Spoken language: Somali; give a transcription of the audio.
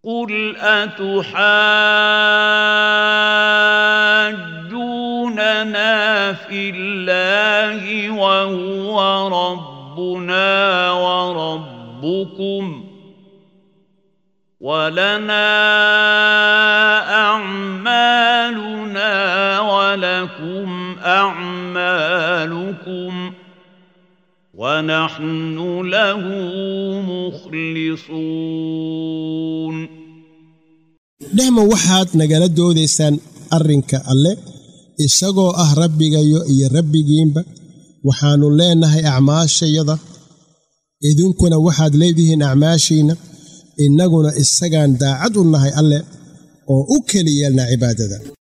قل أتحاجوننا في الله وهو ربنا وربكم ولنا أعمالنا ولكم أعمالكم ونحن له مخلصون dhehma waxaad nagala doodaysaan arrinka alle isagoo ah rabbigayo iyo rabbigiinba waxaannu leennahay acmaashayada idinkuna waxaad leedihiin acmaashiinna innaguna isagaan daacad u nahay alle oo u keli yeelna cibaadada